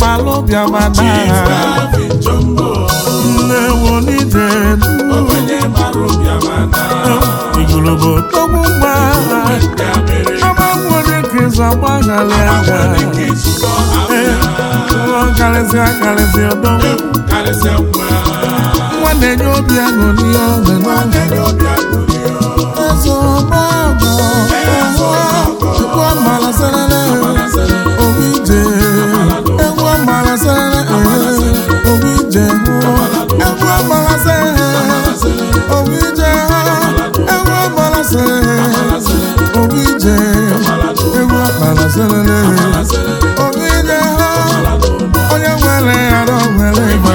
malụ bịama na Chief Calvin Jumbo, nne wonije ogbenye mara ụbịama na igologo togbu mma ndị amịrị amanwere ka ịzụ agbaghalị aka agbanwe ka izukọ abịa karịsịa karịsịa ọdọ karịsịa nwa nwa na-enye obi aṅụrị ọṅụ n'ọṅụ enye obi aṅụrị Eze ọgbọgọ, egwu amala serere, obi ije. Egwu amala serere, obi ije. Egwu amala serere, obi ije. Egwu amala serere, obi ije. Egwu amala serere, obi ije. Onye nwere arụ nwere ịgba.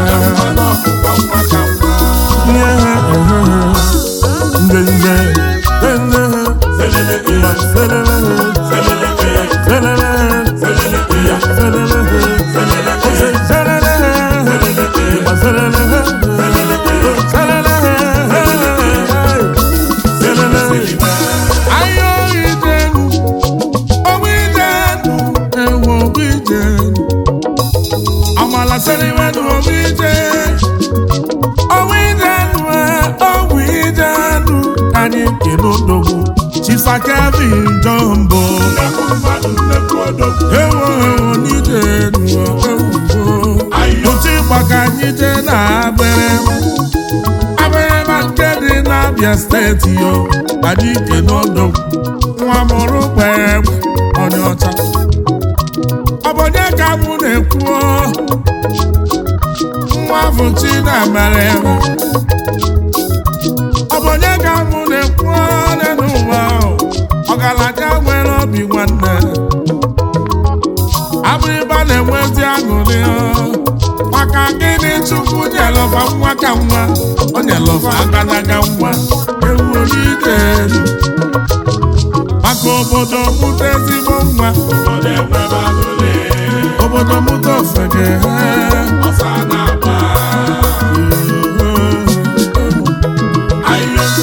Nde nde, nde nde, serere, serere, Chisa Kevin Jumbo nnekwu mmadụ nnekwu odogwu ewo ewo n'ije nuwo ewuwo ayo otu ịgba ka anyị jee na abịrị abịrị ma nke dị n'Abịa steeti yo anyị ike n'ọdọ nwa mụrụ gbere egbe onye ọcha ọ bụ onye ka mụ na-ekwu nwa bụ chi na-emere eme ọ bụ onye ka mụ na-ekwu n'elu ụwa ahụ ọgaranya nwere obi nwanne abụrịba na-enwezi aṅụrị ọ. maka gịnị chukwu nyelọfa nwa ka nwa o nyelọfa agadaga nwa ewu ike maka obodo mụta ezigbo nwa obodo enwebe aṅụrị obodo mụta ofege ọsa na-agba ayo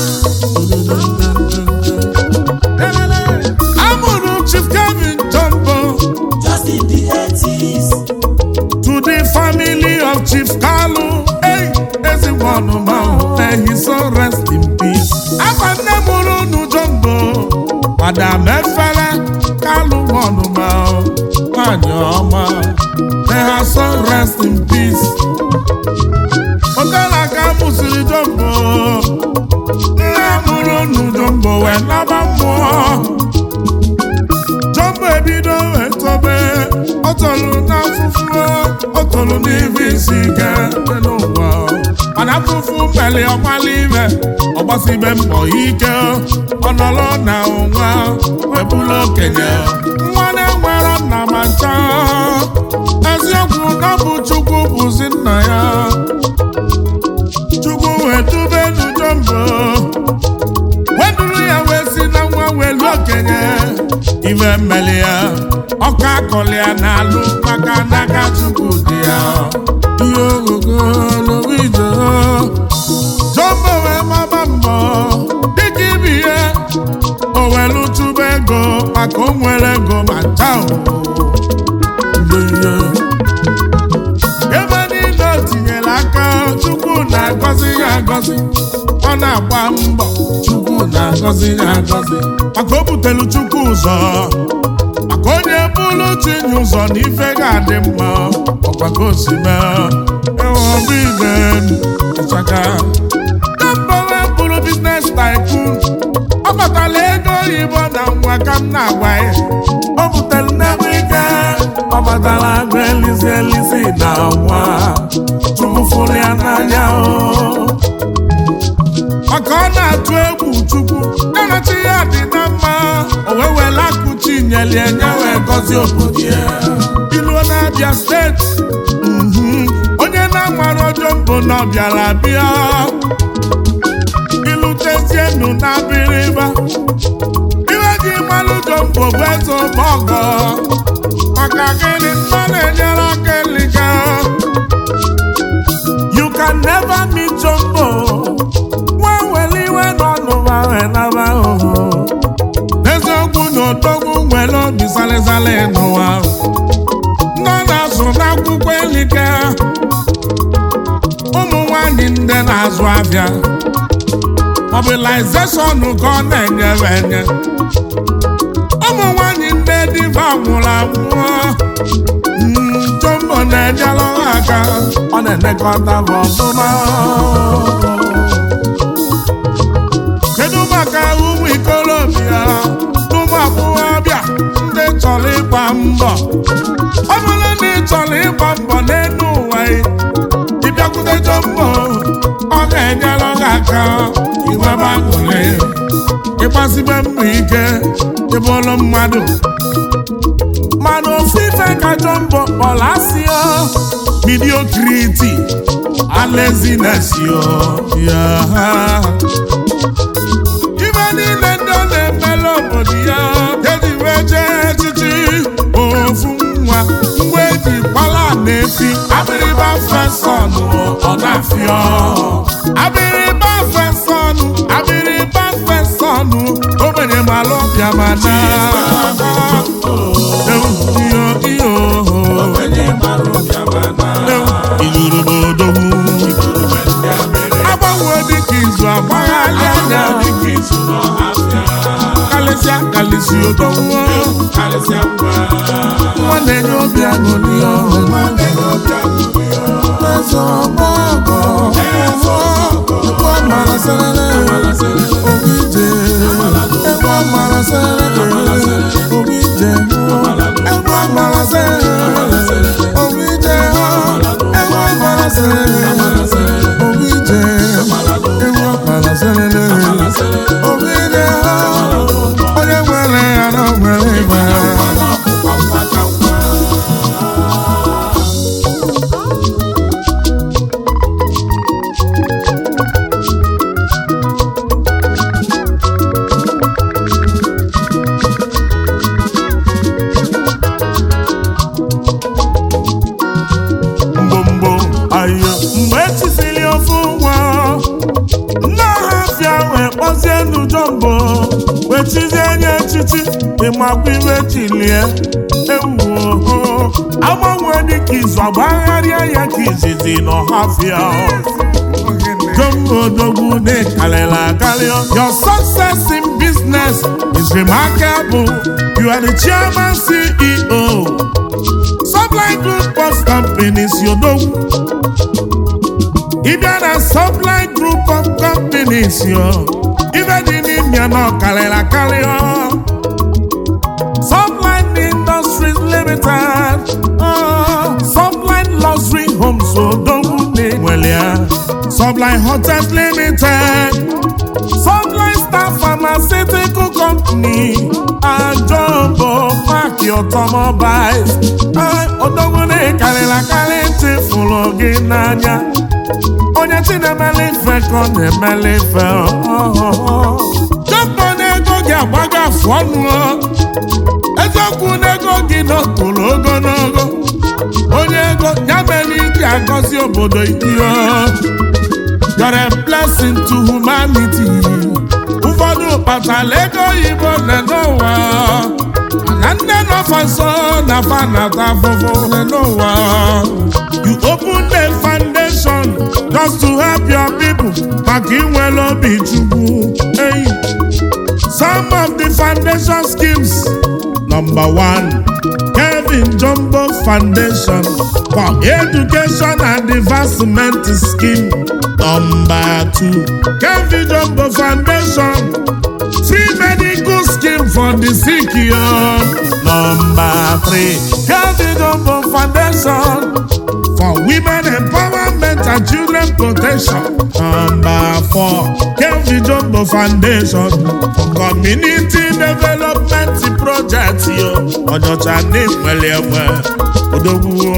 amụrụ Chief Kevin Jumbo Just in the 80s. to the family of Chief Kalu. Hey, ezigbo ọnụma may he so rest in peace. Afa nne mụrụ unu Jumbo, Madam Efele Kalu ọnụma nwanyị ọma. May her so rest in peace. Otela ka mụsịrị Jumbo, nne mụrụ unu Jumbo wee naba mmụọ. Jumbo ebido wee tobe ọ tọrọ n'afụfụ ọ tọrọ n'ibe isi ike dị n'ụwa mana afụfụ mmeli ọgbala ime ọgbasibe mbọ ike ọ nọrọ na ụnwa webụla okenye nwa na-enwero nna ma ncha eziokwu na ọ bụ Chukwu bụzi nna ya Chukwu wee dubenu Jumbo weduru ya wee si na nwa welu okenye ife mmeli ya ọka akọli ya n'alụ maka n'aka Chukwu dị ya ihe ogogo n'obijo Jumbo wee maba mbọ dịka ibi ya o welu chụba ego maka o nwere ego ma ncha ebe niile o tinyere aka Chukwu na-agọzi ya agọzi ọ na-agba mbọ Chukwu na-agọzi ya agọzi maka o butelu Chukwu ụzọ maka onye bụrụ tinye ụzọ na ife ga-adị mma ọkwa ka o si mee eweobi igenu ịchaka Jumbo wee bụrụ biznes tycoon ọ batala ego oyibo na nwa ka m na-agwa ya o butere nnekwu ike ọ batala agụ elizi elizi na nwa Chukwu fụrụ ya n'anya o maka ọ na-atụ egwu chukwu ya na chi ya dị na mma o wee were akụchi nyelie nye wee gọzie obodo ya iluo na-abịa steeti mhm, onye na-amara Jumbo na ọ bịara bịa ilutezienu na abịrịba iwe ji mmanụ Jumbo bụ eze ọgbọgọ maka gịnị mmanụ enyere aka eliga you can never meet Jumbo nwa were iwe n'ọnụma wee naba oho eziokwu na odogwu nwere obi salịsalị n'ụwa ndị ọ na-azụ n'akwụkwọ na-azụ afịa mobilization ka ọ na-enyere enye ụmụ nwanyị nne diva nwụrụ anwụọ Mm, jombo na-enyere ha aka ọ na-elekọta ha ọfụma kedu maka ụmụ ikolobịa na ụmụ agbọghọbịa ndị chọrọ ịgba mbọ ọ bụrụ na ị chọrọ ịgba mbọ n'elu ụwa ị ịbịakwute jombo ọ ga-enyere gị aka inwebe aṅụrị ịgbasibe mbọ ike ịbụrụ mmadụ mana ofu ife ka jombo kpọrọ asị ya mediocrity and laziness yo ya ibe niile ndị ọ na-emere obodo ya eji wee jee echichi ofu nwa mgbe eji kpala na-efi abịrịba fesọnụ ọ na-afịọ abịrịba fesọnụ abịrịba fesọnụ ogbenye mara ọbịa ma na iyo iyo onye mara ụbịa mana ilurubodogwu igurube ndị amịrị agbanwe dịka izu agbagharị anya dịka izu n'ọhafịa kalịsịa kalịsị odogwu karịsịa ngwa nwa na-enye obi aṅụrị ọhụrụ nwanne gị ọbịa gburu ya eze ọgbọgọ egwu amara serere obi ije egwu amara serere obi ije egwu amara serere obi ije egwu amara serere obi ije egwu amara serere obi ije onye nwere ya na o nwere ịgba ọkpụkpa mgbata ngwa mgbomgbo ayo mgbe echisiri ofu nwa nne ọhafịa wee kpọzie n'ujombo wee chizie nye echichi ịmakwa iwe chilie ewuo agbanwe dịka izu agbagharịa ya ka izizi n'ọhafịa Jumbo Dogu de Kalela Kalio. Your success in business is remarkable. You are the chairman CEO. Supply Group of Companies, you know. Even a supply group of companies, yo. Even in India, no Kalela Kalio. Supply Industries Limited. Oh, Supply Luxury Homes, so don't need well, yeah. Supply Hotels Limited. Supply Star Pharmaceutical Company. And Jumbo Park Automobiles. Ay, Odogwune karịla karị ntị fụrụ gị n'anya. Onye chi na-emele ife ka ọ na-emele ife. Jumbo na-ego gị agbago afụ ọnụ. ọ. eziokwu n'ego gị nọtụrụ ogologo onye ego ya mere iji agọzi obodo ihe You're a blessing to humanity ụfọdụ kpatara ego oyibo na n'ụwa na nne nọfa nso na fa nata afụfụ na n'ụwa you open a foundation just to help your people maka inwere obi chukwu eyi Some of the foundation schemes. Number one, Kevin Jumbo Foundation for Education and Advancement Scheme. Number two, Kevin Jumbo Foundation Free Medical Scheme for the sick. yo. Number three, Kevin Jumbo Foundation for women empowerment and children protection. Number four, Kelvin Jumbo Foundation for community development project yo. Ọjọ́ta ní ìpínlẹ̀ ẹ̀wẹ̀ Odogwu.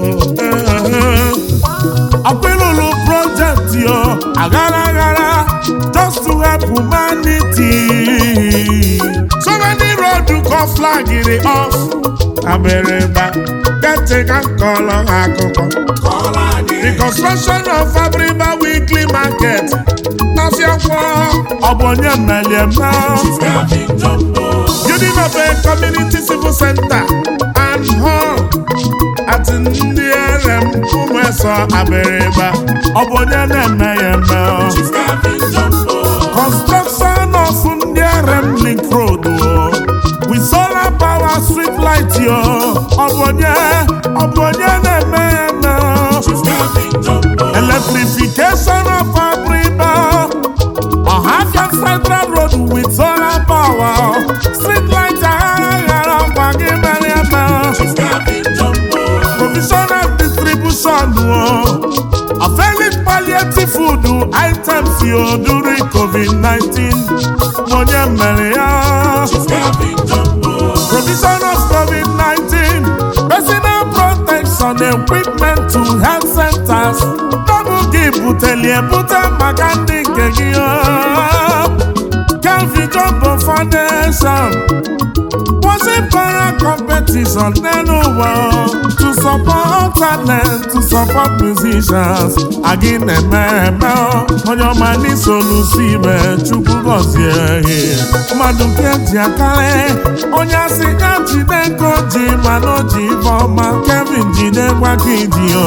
Akpịlụlụ project yo, agara agara just to help humanity. So many road kọ flag dị off. Abịrịba, kete ka nkọlọ akụkọ. kọọrọ anyị The construction of Abriba Weekly Market. N'Afiakwo, ọ bụ onye mmeli eme. Kevin Jumbo Unimabe Community Civil Center and Hall at ndị RM ụmụ nsọ abịrịba ọ bụ onye na-eme ya eme ọ. Chief Gavin Jumbo. construction of ndị Remlink road o. with solar power street light yo ọ bụ onye ọ bụ onye na-eme ya eme ọ. Chief Gavin Jumbo. electrification of Abriba Ọhafia Central Road with solar power street light aghara aghara ọkwa gị mere eme ọ. Chief Gavin Jumbo. provision and distribution o of any palliative food items yo during COVID-19 onye mere ya Chief Gavin Jumbo. provision of COVID-19 personal protection equipment to health centers double gị buteli ebute maka ndị nke gị o. Calvin Jumbo Foundation Wasn't para competition n'elu ụwa to support talent to support musicians agị na-eme eme ọ. onye ọma n'isolusi ime chukwu gọzie ihe mmadụ nke ji akarị onye asị ya jide nke o ji mana o ji ife ọma Kevin jide gwa gị ji o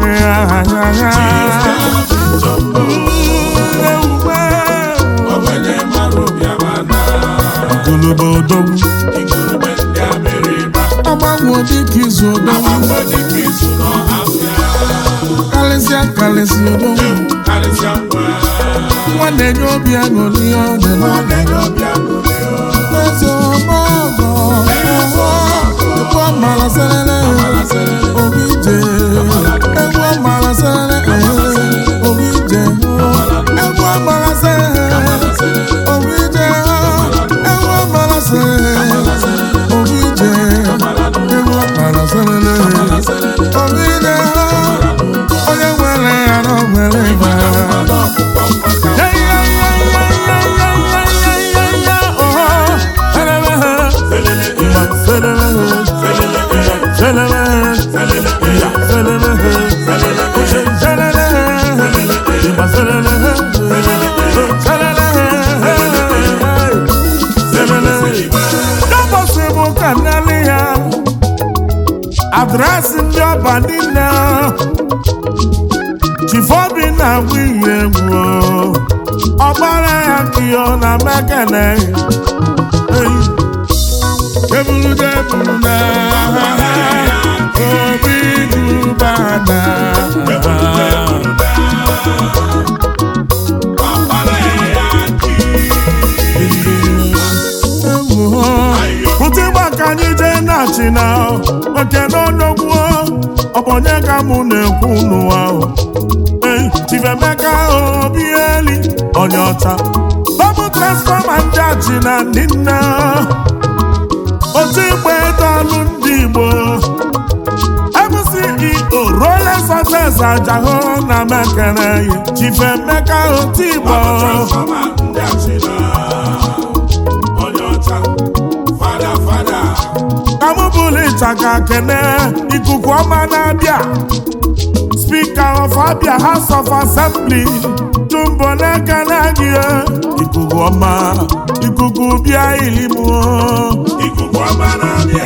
Gavin Jumbo. Ogbenye mara obi amana. golobo odogwu Igurube ndị Abịrịba. agbanwe dịka izu odogwu Agbakọ dịka izu n'ọhafịa. karịsịa karịsịa odogwu Karịsịa ngwa. nwa na-enye obi aṅụrị ọ dị n'ọdụ Ogbenye obi aṅụrị o. eze ọgbọ ọgọ ọgbọ egwu ọmara serere obi je egwu ọmara serere obi je egwu ọmara serere obi je egwu ọmara serere obi je egwu ọmara serere obi je onye nwere ya na o nwere ịba adresị ndị ọba niile chifobi na-agba ihe egwu ọgbara ya nkịọ na mekene eburude eburuna obi dubana pụta ịgba ka anyị jee na china oke n'ọnọgwuo ọbọnye ka mụ na-ekwu n'ụwa ahụ Hey, Chief Emeka Obieli onye ọcha bọbụ transfọma ndị achị na ndị nna otu igbe dọlụ ndị Igbo MCEO Rolex Success Ajaho na mekere ya Chief Emeka Otigbo Transforma ndị achịna. Onye ọcha. Fada fada. ka mụ bụrụ ịchaka kene ikuku ọma na-abịa Speaker of Abia House of Assembly Jumbo na-ekele gị ikuku ọma ikuku bịa ilimuo Ikuku ọma na-abịa.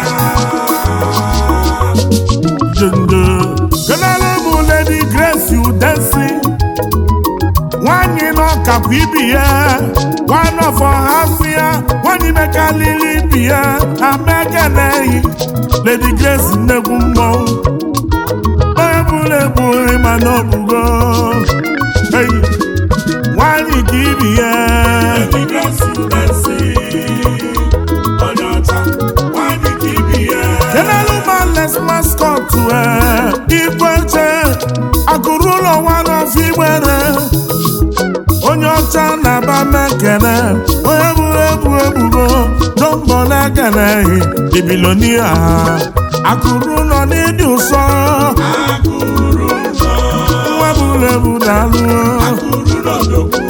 jende kenere bụ Lady Grace Udensi nwanyị n'ọkapụ ibi ya one of ọhafụ ya nwanyị mekalili ibi ya amekeneghị Lady Grace nnegwu mmọnwụ onye bụrụ ebu ịma n'ọbụgo Hey, nwanyị ka ibi ya Ndị gasị udesi. Onye ọcha. Nwanyị ka ibi ya. General Males mascot igweche akụrụ ụlọ nwanne ọfọ igbere onye ọcha na-aba mekene onye buru ebu ebubo jọmbọ na-ekeneghị ibilonia akụrụ ụlọ n'ịdị ụsọ Akụrụ ụzọ. nwa buru ebu na-alụ Akụrụ n'odogwu.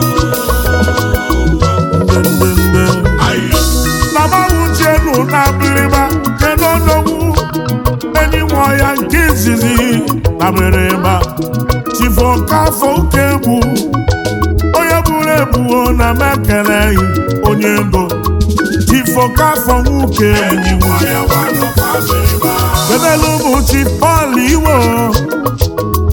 ndendende Ayo. na mawuchienu na abịrịba kedu odogwu enyi nwa ya nke izizi na abịrịba chifokafọ ụka egwu onye buru ebuo na mekeleghị onye ego chifokafọ nwoke Enyi nwa ya nwanọ fa Abịrịba. kedelu bụ chi Pọl Iwo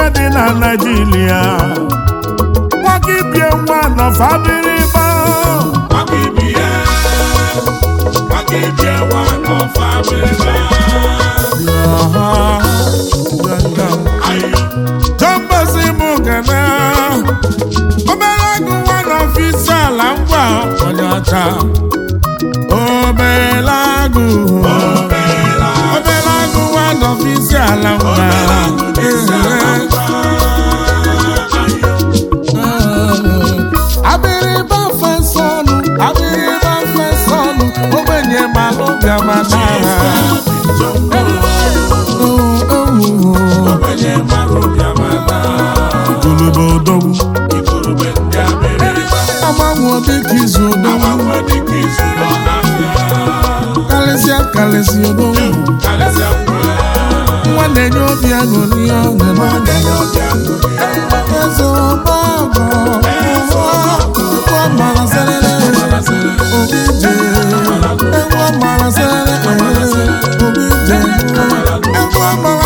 dị na Naịjirịa nwoke ibie nwa nọfa abịrịba maka ibie maka ibie nwa n'ọfa abịrịba ayo jọmbazi m gana obere agụ nwa n'ọfisi ala ngwa onye ọcha obere agụ obere agụ nwa n'ọfisi ala ngwa abịrịba fesọnụ abịrịba fesọnụ ogbenye malụ gabata onye mara obi amata igolobo odogwu igurube ndị abịrịba agbanwe dịka izu odogwu agbanwe dịka izu n'ọhafịa karịsịa karịsịa odogwu karịsịa mgbe nwa na-enye obi aṅụrị ọṅụ n'ọga ọbịa ṅụrị eze ọgbagọ ekwe mara serere obi je ekwe mara serere obi je ekwe mara